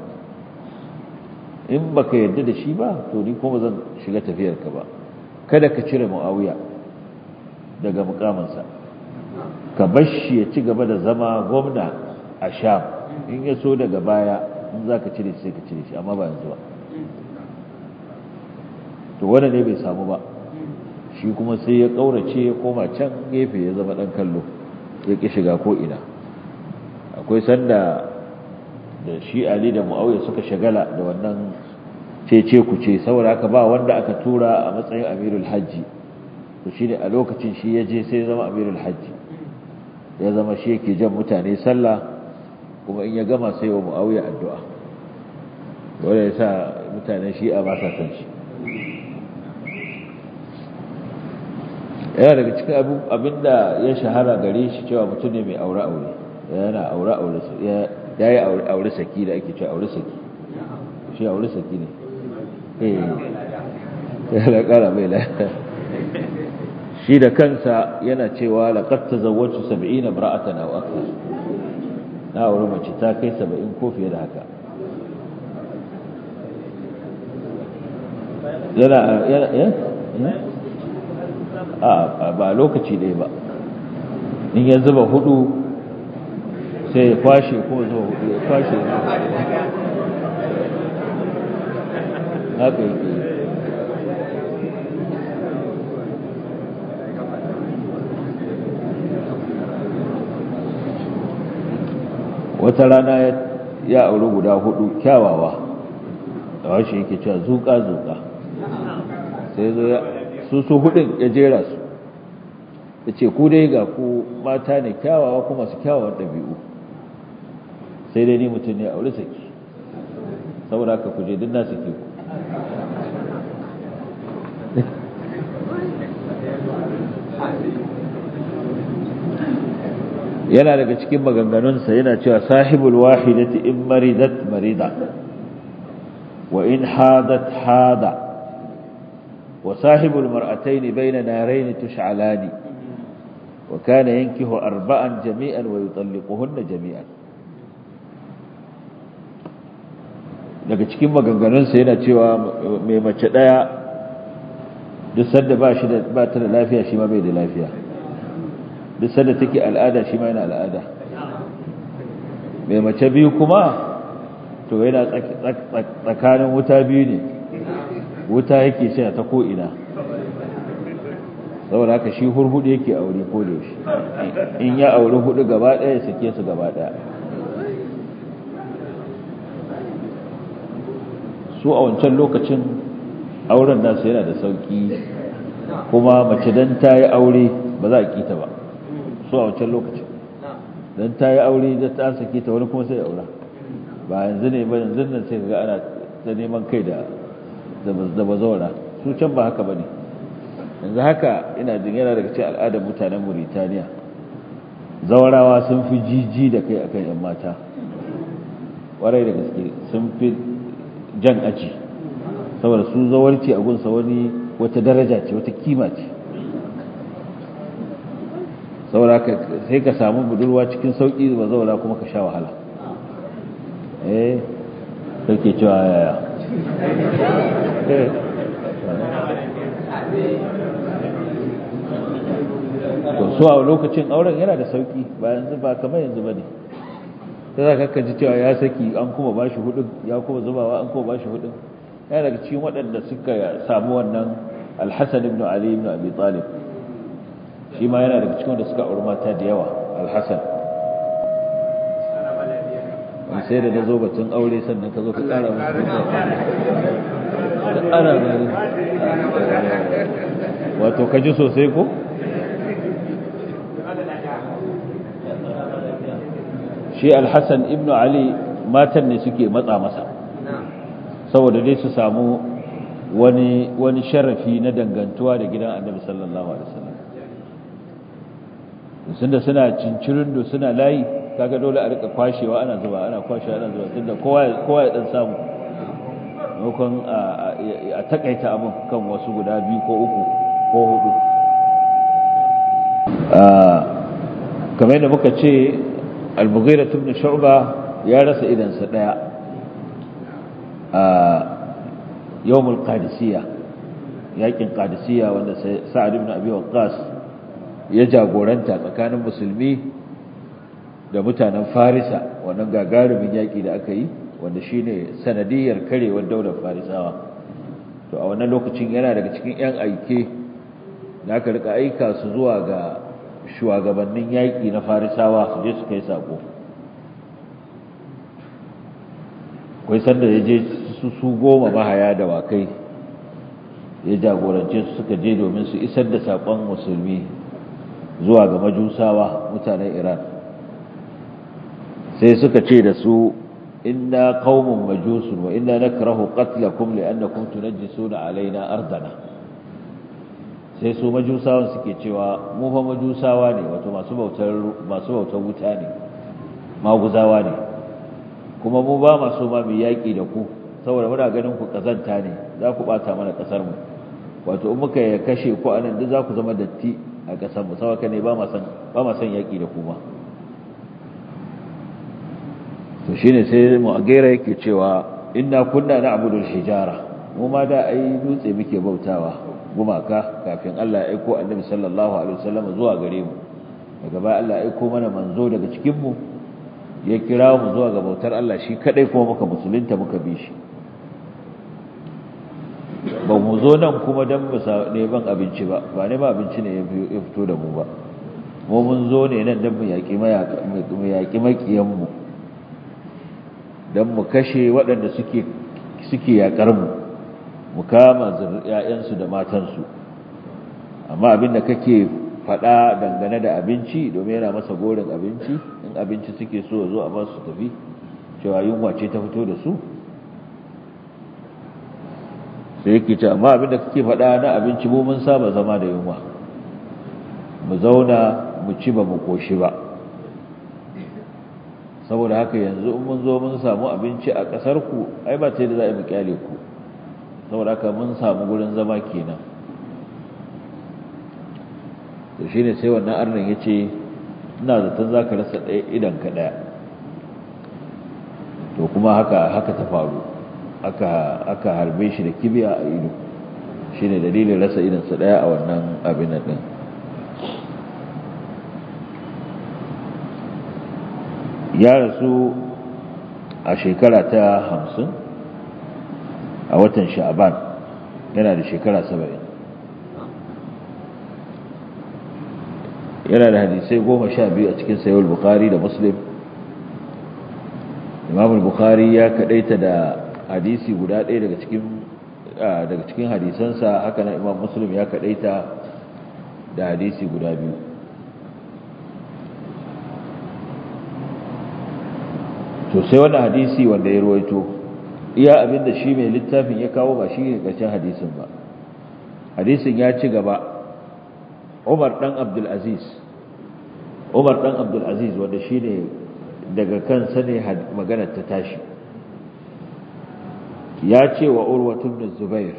in baka yarda da shi ba to ni kuma zan shiga tafiyarka ba kada ka cire muawiya daga mukaminsa ka bar shi ya ci gaba da zama gwamna a sham in ya so daga baya in za ka cire shi sai ka cire shi amma ba yanzu ba to wanda ne bai samu ba shi kuma sai ya ƙaurace ya koma can gefe ya zama ɗan kallo ya ƙi shiga ko'ina akwai sanda da shi ali da mu'awiyar suka shagala da wannan cece kuce saboda haka ba wanda aka tura a matsayin amirul hajji to shi ne a lokacin shi ya je sai ya zama amirul hajji ya zama shi yake jan mutane sallah kuma in ya gama sai wa mu'awiyar addu'a wanda ya sa mutanen shi'a ba sa san shi yana daga cikin abinda ya shahara gare shi cewa mutum ne mai aure-aure yana aure-aure ya yi aure saki da ake cewa aure saki shi aure saki ne eh ya da kara mai la shi da kansa yana cewa laqad tazawwajtu 70 imra'atan aw akthar na aure mace ta kai 70 ko fiye da haka yana yana a ba lokaci ɗaya ba in ya zuba hudu sai ya kwashe ko zuwa hudu ya kwashe haka yake wata rana ya auri guda hudu kyawawa da washe yake cewa zuka-zuka sai zo ya su su hudun ya jera su ya ce ku dai ga ku mata ne kyawawa kuma su kyawawan ɗabi'u sai dai ni mutum ne a wuri saki saboda haka kuje duk na sake ku yana daga cikin maganganunsa yana cewa sahibul wahidati in maridat marida wa in hadat hada وصاحب المرأتين بين نارين تشعلان وكان ينكه أربعا جميعا ويطلقهن جميعا daga cikin maganganunsa yana cewa mai mace ɗaya duk sanda ba shi da ba ta da lafiya shi ma bai da lafiya duk sanda take al'ada shi ma yana al'ada mai mace biyu kuma to yana tsakanin wuta biyu ne wuta yake shi ta ko'ina saboda haka shi hurhudu yake aure ko da yaushe in ya aure hudu gaba ɗaya ya sake su gaba ɗaya su a wancan lokacin auren nasu yana da sauki kuma mace don ta yi aure ba za a kita ba su a wancan lokacin don ta yi aure da ta sake ta wani kuma sai aura ba yanzu ne ba yanzu nan sai ga ana ta neman kai da da bazawara su can ba haka ba ne yanzu haka ina jin yana daga cikin al'adar mutanen Mauritania zawarawa sun fi jiji da kai akan yan mata warai da gaske sun fi jan aji saboda su zawarci a gunsa wani wata daraja ce wata kima ce saboda sai ka samu budurwa cikin sauƙi ba zaura kuma ka sha wahala eh kake cewa yaya to so a lokacin auren yana da sauki ba yanzu ba kamar yanzu bane sai za ka ji cewa ya saki an kuma bashi hudun ya kuma zubawa an kuma bashi hudun yana daga cikin waɗanda suka samu wannan alhassan ibn ali ibn abi talib shi ma yana daga cikin wanda suka auri mata da yawa alhassan sai da na zo batun aure sannan ka zo ka ƙara musu da ƙara gani wato ka ji sosai ko? shi alhassan ibn ali matan ne suke matsa masa saboda dai su samu wani wani sharafi na dangantuwa da gidan annabi sallallahu alaihi wasallam tunda suna cincirin da suna layi kaga dole a rika kwashewa ana zuba ana kwashewa ana zuba tunda kowa kowa ya dan samu maimakon a takaita abin kan wasu guda biyu ko uku ko hudu kamar yadda muka ce al-mughira ibn shu'ba ya rasa idansa daya a yawmul qadisiyya yakin qadisiyya wanda sa'ad ibn abi waqqas ya jagoranta tsakanin musulmi da mutanen farisa wannan gagarumin yaki da aka yi wanda shine sanadiyar karewar daular farisawa to a wannan lokacin yana daga cikin yan aike da aka rika aika su zuwa ga shugabannin yaƙi na farisawa su je su kai sako kwai sanda ya je su su goma mahaya da wakai ya jagorance su suka je domin su isar da saƙon musulmi zuwa ga majusawa mutanen iran sai suka ce da su inna qaumun majusun wa inna nakrahu qatlakum li'annakum tunajjisuna alaina ardana sai su majusawan suke cewa mu fa majusawa ne wato masu bautar masu bautar wuta ne maguzawa ne kuma mu ba masu ma mu yaki da ku saboda muna ganin ku kazanta ne za ku bata mana kasar mu wato in muka ya kashe ku anan duk za ku zama datti a kasar mu saboda ne ba ma san ba ma san yaki da ku ma to shine sai mu agera yake cewa inna kunna na'budu al-hijara mu ma da ai dutse muke bautawa gumaka kafin Allah ya aiko annabi sallallahu alaihi wasallam zuwa gare mu daga baya Allah ya aiko mana manzo daga cikin mu ya kira mu zuwa ga bautar Allah shi kadai kuma muka musulunta muka bi shi ba mu zo nan kuma dan mu neman abinci ba ba ne ba abinci ne ya fito da mu ba mu mun zo ne nan dan mu yaki mu yaki makiyan mu dan mu kashe waɗanda suke suke yakar mu mu kama ‘ya'yansu da matansu amma abin da kake faɗa dangane da abinci domin yana masa gorin abinci in abinci suke so zo a masu tafi cewa yunwa ce ta fito da su sai yake ce amma abin da kake faɗa na abinci mu mun saba zama da yunwa mu zauna mu ci ba mu koshi ba saboda haka yanzu in mun zo mun samu abinci a ƙasarku ai ba ta da za a yi mu kyale ku saboda haka mun samu gurin zama kenan to shine sai wannan arnin yace ina zaton zaka rasa ɗaya idan ka ɗaya to kuma haka haka ta faru aka aka harbe shi da kibiya a ido shine dalilin rasa idan sa ɗaya a wannan abin nan din ya rasu a shekara ta hamsin a watan sha'aban yana da shekara saba'in yana da hadisai goma sha biyu a cikin sayar bukari da muslim imam bukari ya kadaita da hadisi guda ɗaya daga cikin daga cikin hadisansa haka na imam muslim ya kadaita da hadisi guda biyu to sai wannan hadisi wanda ya ruwaito iya abin da shi mai littafin ya kawo ba shi ne ƙarshen hadisin ba hadisin ya ci gaba umar ɗan abdulaziz umar ɗan abdulaziz wanda shi ne daga kansa ne maganar ta tashi ya ce wa urwa ibn zubair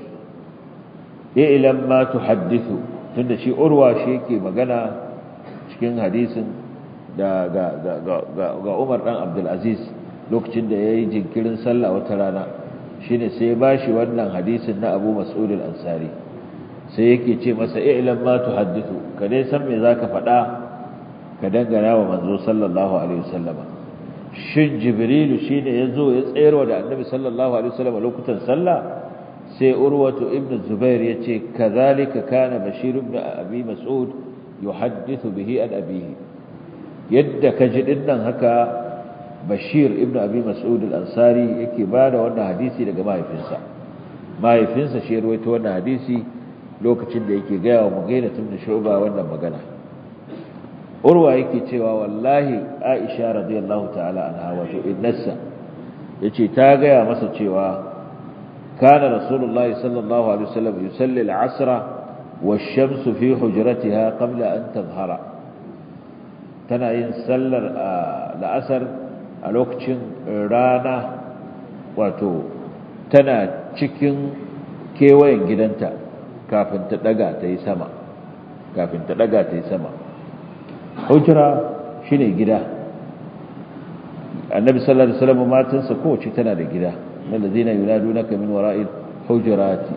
ilam ma tuhaddithu tunda shi urwa shi yake magana cikin hadisin da ga ga ga Umar dan Abdul Aziz lokacin da yayi jinkirin sallah wata rana shine sai ba shi wannan hadisin na Abu Mas'ud al-Ansari sai yake ce masa ilam ma tuhaddithu ka dai san me zaka faɗa ka dangana wa manzo sallallahu alaihi wasallama shin jibrilu shine yazo ya tsayarwa da annabi sallallahu alaihi wasallam lokutan sallah sai urwatu ibn zubair yace kazalika kana bashir ibn abi mas'ud yuhaddithu bihi an abihi yadda kaji dinnan haka bashir ibn abi mas'ud al-ansari yake bada wannan hadisi daga mahaifinsa mahaifinsa shi ruwaito wannan hadisi lokacin da yake gaya wa mugaina ibn shu'ba wannan magana urwa yake cewa wallahi aisha radiyallahu ta'ala anha wato innasa yace ta gaya masa cewa kana rasulullahi sallallahu alaihi wasallam yusalli al-asra wash-shamsu fi hujratiha qabla an tadhhara tana yin sallar la'asar a lokacin rana wato tana cikin kewayen gidanta kafin ta daga ta yi sama kafin ta daga ta yi sama hujra shine gida annabi sallallahu alaihi wasallam matansa kowace tana da gida allazina yunadunaka min wara'il hujurati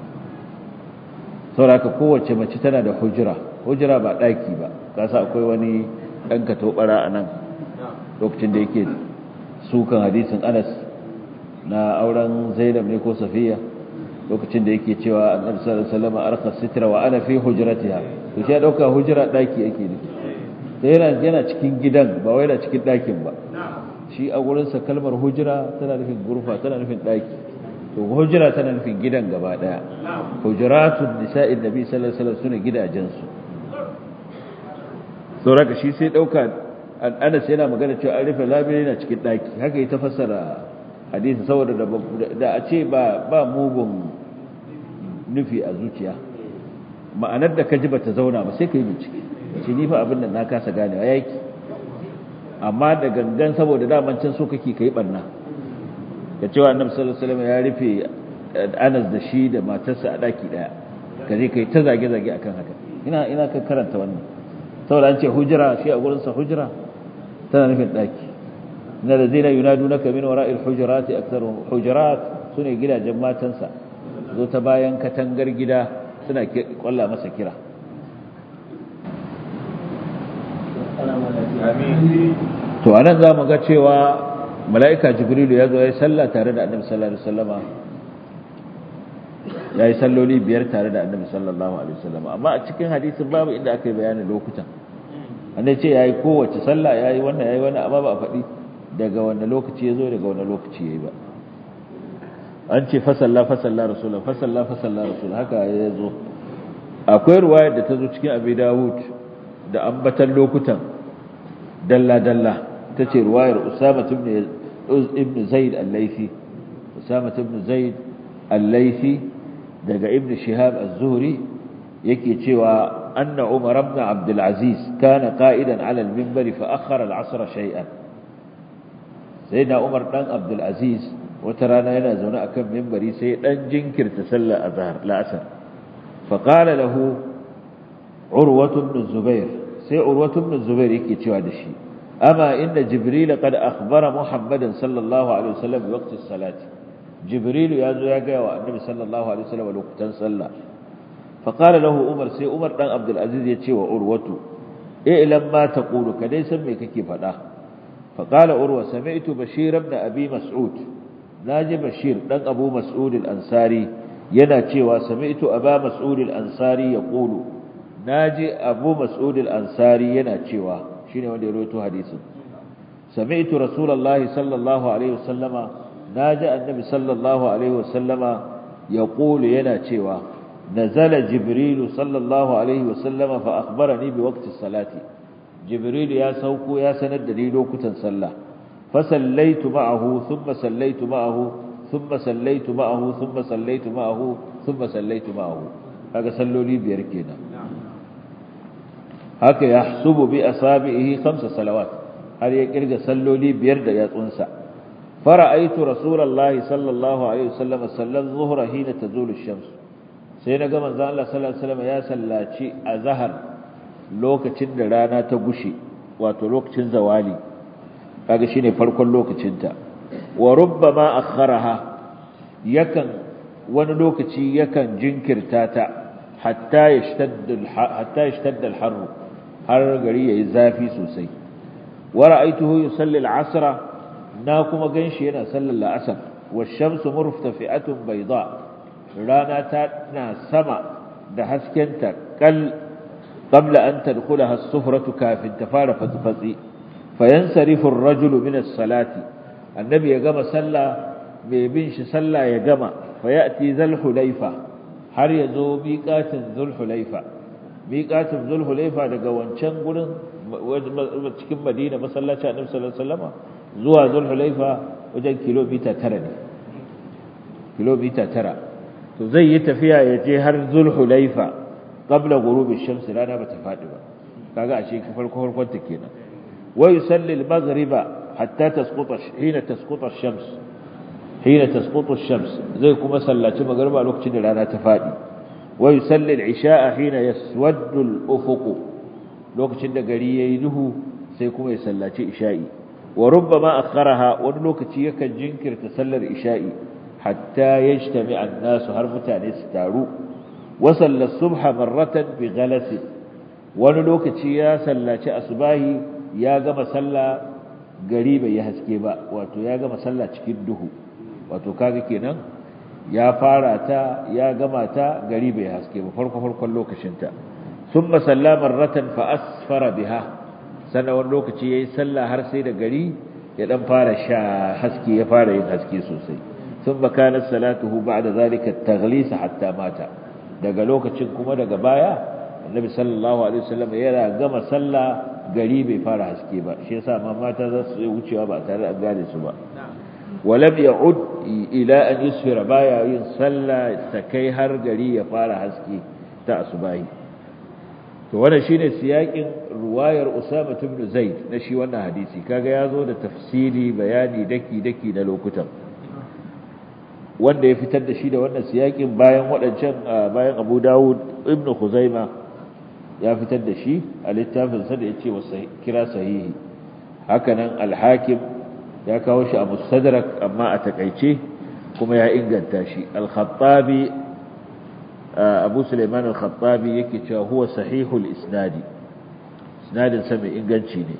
saboda kowace mace tana da hujra hujra ba daki ba kasa akwai wani dan ka tobara anan lokacin da yake sukan hadisin Anas na auren Zainab ne ko Safiya lokacin da yake cewa annabi sallallahu alaihi wasallam arqa sitra wa ana fi hujratiha to shi ya dauka hujra daki yake nufi sai yana yana cikin gidan ba wai yana cikin ɗakin ba shi a gurinsa kalmar hujira tana nufin gurfa tana nufin ɗaki to hujira tana nufin gidan gaba ɗaya hujiratun nisa'in nabi sallallahu alaihi wasallam sune gidajensu sauraka shi sai ɗauka Anas yana magana cewa an rufe labiri yana cikin ɗaki haka yi ta fassara hadisi saboda da a ce ba ba mugun nufi a zuciya ma'anar da ka ji ba ta zauna ba sai ka yi bincike ce ni fa abin da na kasa ganewa yaki amma da gangan saboda daman can so kake kai barna ka cewa annabi sallallahu alaihi wasallam ya rufe Anas da shi da matarsa a daki daya ka je kai ta zage zage akan haka ina ina ka karanta wannan saboda an ce hujra shi a gurin sa hujra tana nufin daki inna ladina yunadunaka min wara'il hujurati aktharuhum hujurat sune gidajen matansa zo ta bayan katangar gida suna kwalla masa kira to anan za mu ga cewa mala'ika jibrilu ya zo ya yi sallah tare da annabi sallallahu alaihi wasallama ya yi salloli biyar tare da annabi sallallahu alaihi wasallama amma a cikin hadisin babu inda aka yi bayanin lokutan annabi ce ya yi kowace sallah ya yi wannan ya yi wannan amma ba a faɗi daga wanda lokaci ya zo daga wanda lokaci ya yi ba an ce fasalla fasalla rasulullah fasalla fasalla rasulullah haka ya zo akwai ruwayar da ta zo cikin abi dawud da ambatan lokutan dalla-dalla ta ce ruwayar usama ibn zaid al-laifi usama ibn zaid al-laifi daga ibn shihab az-zuhri yake cewa anna umar ibn abd al-aziz kana qa'idan 'ala al-minbar fa akhara al-'asr shay'an sayyidina umar dan abd al-aziz wata rana yana zaune akan minbari sai dan jinkirta sallar azhar la'asar fa qala lahu urwatu ibn zubair sai urwatu ibn zubair yake cewa da shi amma inda jibril qad akhbara muhammadan sallallahu alaihi wasallam waqti salati jibril ya zo ya ga wa annabi sallallahu alaihi wasallam lokutan sallah fa qala lahu umar sai umar dan abdul aziz ya ce wa urwatu i'lam ma taqulu kadai san me kake faɗa fa qala urwa sami'tu bashir ibn abi mas'ud naji bashir dan abu mas'ud al-ansari yana cewa sami'tu aba mas'ud al-ansari yaqulu naji abu mas'ud al-ansari yana cewa shine wanda ya rawaito hadisin sami'tu rasulullahi sallallahu alaihi wasallama naji annabi sallallahu alaihi wasallama yaqulu yana cewa nazala jibril sallallahu alaihi wasallama fa akhbarani bi waqti salati jibril ya sauko ya sanar da ni lokutan sallah fa sallaitu ma'ahu thumma sallaitu ma'ahu thumma sallaitu ma'ahu thumma sallaitu ma'ahu thumma sallaitu ma'ahu kaga salloli biyar kenan haka ya subu bi asabihi khamsa salawat har ya kirga salloli biyar da yatsunsa fara'aitu rasulullahi sallallahu alaihi wasallam sallan zuhra hina tazulu ash-shams sai naga manzon Allah sallallahu alaihi wasallam ya sallaci azhar lokacin da rana ta gushe wato lokacin zawali kaga shine farkon lokacinta wa rubbama akharaha yakan wani lokaci yakan jinkirta ta hatta yashtadda hatta yashtadda al-har har gari yayi zafi sosai wa ra'aytuhu yusalli al-'asra na kuma ganshi yana sallar al-'asr wash-shamsu murtafi'atun bayda rana ta na sama da haskenta kal qabla an tadkhulaha as-sufratu kafin ta fara fatfatsi fayansarifu ar-rajulu min as-salati annabi ya gama sallah mai bin shi sallah ya gama fayati zal hulaifa har ya zo miƙatin zul hulaifa miƙatin zul hulaifa daga wancan gurin cikin madina masallaci annabi sallallahu alaihi wasallam zuwa zul hulaifa wajen kilomita 9 ne kilomita 9 to zai yi tafiya ya je har zul hulaifa qabla ghurubi shamsi rana bata fadi ba kaga ashe farko farkon ta kenan wa yusalli al-maghriba hatta tasquta hina tasquta ash-shams hina tasqutu ash-shams zai kuma sallaci magriba lokacin da rana ta fadi wa yusalli al-isha'a hina yaswaddu al-ufuq lokacin da gari yayi duhu sai kuma ya sallaci isha'i wa rubbama akharaha wani lokaci yakan jinkirta sallar isha'i hatta yajtami an-nasu har mutane su taru wa salla subha marratan bi ghalas wani lokaci ya sallaci asbahi ya gama sallah gari bai yi haske ba wato ya gama sallah cikin duhu wato kaga kenan ya fara ta ya gama ta gari bai haske ba farko farkon lokacin ta thumma sallama marratan fa asfara biha sannan wani lokaci yayi sallah har sai da gari ya dan fara sha haske ya fara yin haske sosai thumma kanat salatuhu ba'da zalika at-taghlis hatta mata daga lokacin kuma daga baya annabi sallallahu alaihi wasallam yana gama sallah gari bai fara haske ba shi yasa ma mata za su wucewa ba tare da gane su ba walam ya'ud ila an yusfira baya yin sallah ta kai har gari ya fara haske ta asubahi to wannan shine siyakin ruwayar Usama ibn Zaid na shi wannan hadisi kaga yazo da tafsiri bayani daki daki na lokutan wanda ya fitar da shi da wannan siyakin bayan waɗancan bayan Abu Dawud ibn Khuzaima ya fitar da shi a littafin sa da yace wasa kira sahihi hakanan al-Hakim ya kawo shi a Mustadrak amma a takaice kuma ya inganta shi al-Khattabi Abu Sulaiman al-Khattabi yake cewa huwa sahihul isnadi isnadin sa mai inganci ne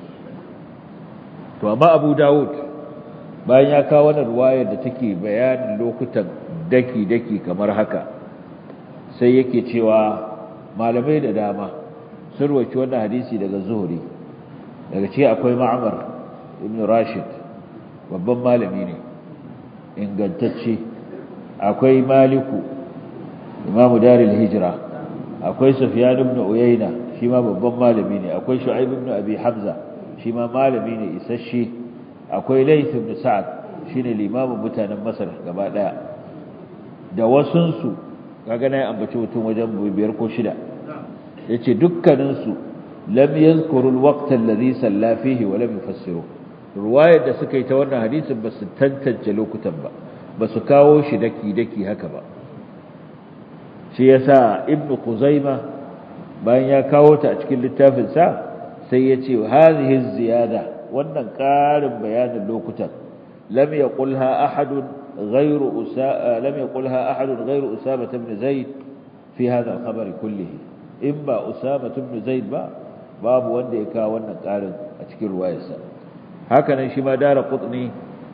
to amma Abu Dawud bayan ya kawo wannan ruwayar da take bayanin lokutan daki-daki kamar haka sai yake cewa malamai da dama sun roki wannan hadisi daga zuhuri daga ce akwai ma'amar ibn rashid babban malami ne ingantacce akwai maliku imamu daril hijira akwai sufyan ibn uyayna shi ma babban malami ne akwai shu'aib ibn abi hamza shi ma malami ne isasshe akwai Layth ibn Sa'ad shine limamin mutanen Masar gaba daya da wasunsu kaga nayi ambaci mutum wajen biyar ko shida yace dukkanin su lam yadhkuru al-waqt alladhi salla fihi wa lam yufassiru ruwayar da suka yi ta wannan hadisin ba su tantance lokutan ba ba su kawo shi daki daki haka ba shi yasa ibn Khuzaima bayan ya kawo ta a cikin littafin sa sai yace hadhihi ziyada wannan ƙarin bayanin lokutan lam yaqulha ahadun ghayru usa lam yaqulha ahadun ghayru usama ibn zaid fi hadha al-khabar kullihi in ba usama ibn zaid ba babu wanda ya kawo wannan ƙarin a cikin ruwayarsa haka nan shi ma dara qutni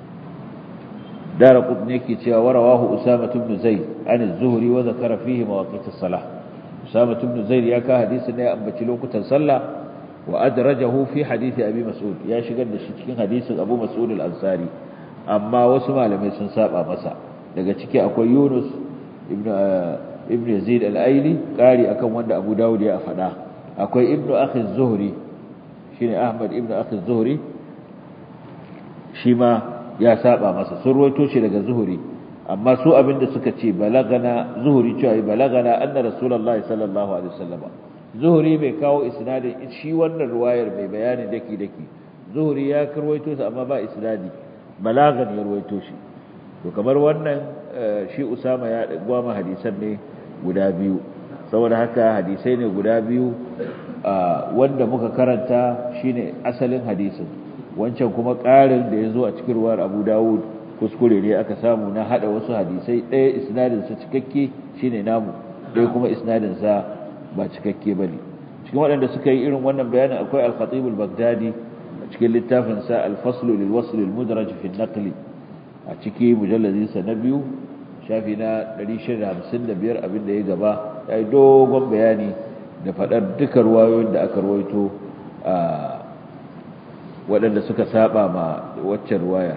dara qutni yake cewa warawahu usama ibn zaid an az-zuhri wa zakara fihi mawaqit as-salah usama ibn zaid ya ka hadisin ne ya ambaci lokutan sallah وأدرجه في حديث أبي مسعود يا شغل da shi cikin hadisin Abu Mas'ud al-Ansari amma wasu malamai sun saba masa daga ciki akwai Yunus ibn ibn Yazid al-Aili kari akan wanda Abu Dawud ya faɗa akwai Ibn Akhi az-Zuhri shine Ahmad ibn Akhi az-Zuhri shi ma ya saba masa sun ruwaito shi daga Zuhri amma su abinda suka ce balagana Zuhri cewa balagana anna Rasulullahi sallallahu alaihi wasallam zuhuri bai kawo isnadin shi wannan ruwayar mai bayani daki daki zuhuri ya karwaito su amma ba isnadi balagan ya ruwaito shi to kamar wannan shi usama ya gwama hadisan ne guda biyu saboda haka hadisai ne guda biyu wanda muka karanta shine asalin hadisin wancan kuma ƙarin da ya zo a cikin ruwar abu dawud kuskure ne aka samu na hada wasu hadisai ɗaya isnadinsa cikakke shine namu ɗaya kuma isnadinsa ba cikakke bane cikin waɗanda suka yi irin wannan bayanin akwai al-khatib al-baghdadi a cikin littafin sa al-fasl lil wasl al-mudraj fi an-naql a ciki mujalladin sa na biyu shafi na 655 abin da ya gaba yayi dogon bayani da fadar duka ruwayoyin da aka ruwaito a waɗanda suka saba ma waccan ruwayar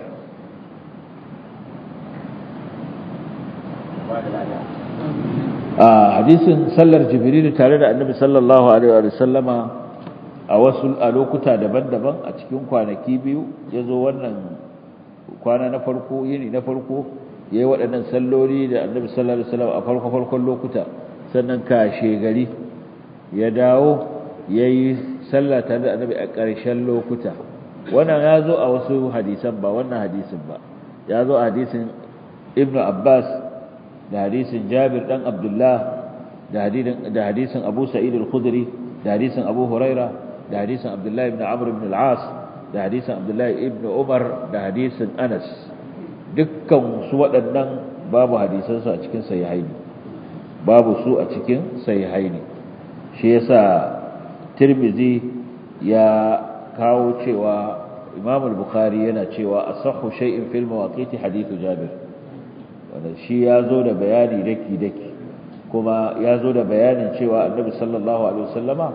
a hadisin sallar jibril tare da annabi sallallahu alaihi wa sallama a wasu a lokuta daban-daban a cikin kwanaki biyu yazo wannan kwana na farko yini na farko yayi waɗannan salloli da annabi sallallahu alaihi wasallam a farko farkon lokuta sannan kashe gari ya dawo yayi sallah tare da annabi a ƙarshen lokuta wannan yazo a wasu hadisan ba wannan hadisin ba yazo a hadisin ibnu abbas da hadisin Jabir dan Abdullah da hadisin da hadisin Abu Sa'id al-Khudri da hadisin Abu Huraira da hadisin Abdullah ibn Amr ibn al-As da hadisin Abdullah ibn Umar da hadisin Anas dukkan su waɗannan babu hadisan su a cikin sahihaini babu su a cikin sahihaini shi yasa Tirmidhi ya kawo cewa Imam al-Bukhari yana cewa asahhu shay'in fil mawaqiti hadithu Jabir wanda shi ya zo da bayani daki-daki kuma ya zo da bayanin cewa annabi sallallahu alaihi wasallama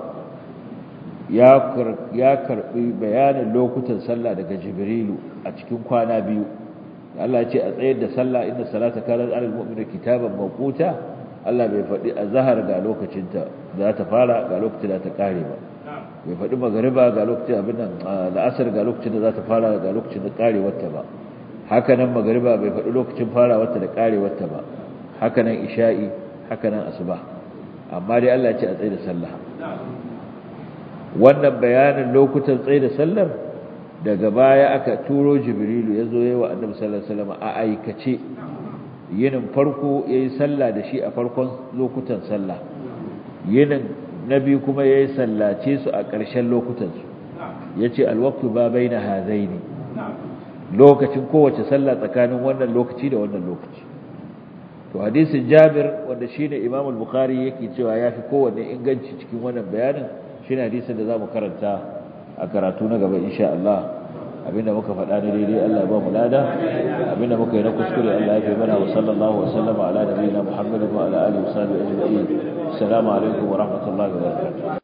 ya karbi bayanin lokutan sallah daga jibrilu a cikin kwana biyu Allah ce a tsayar da sallah inna salata kanat alal mu'mina kitaban mawquta Allah bai faɗi azhar ga lokacinta za ta fara ga lokacin da ta kare ba bai faɗi magariba ga lokacin abin nan la'asar ga lokacin da za ta fara ga lokacin da karewarta ba hakanan magariba bai faɗi lokacin farawarta da ƙarewarta ba hakanan isha'i hakanan asuba amma dai Allah ce a tsaye da sallah wannan bayanin lokutan tsaye da sallar daga baya aka turo jibrilu ya zo yawa annabi sallallahu alaihi wasallam a aikace yinin farko yayi sallah da shi a farkon lokutan sallah yinin nabi kuma yayi sallace su a ƙarshen lokutan su yace alwaqtu ba baina hadaini lokacin kowace sallah tsakanin wannan lokaci da wannan lokaci to hadisin Jabir wanda shine Imam al-Bukhari yake cewa yafi kowanne inganci cikin wannan bayanin shine hadisin da zamu karanta a karatu na gaba insha Allah abinda muka faɗa ne daidai Allah ya ba mu lada abinda muka yi na kuskure Allah ya fi mana wa sallallahu wa sallama ala nabiyina Muhammadin wa ala alihi wa sahbihi ajma'in assalamu alaikum wa rahmatullahi wa barakatuh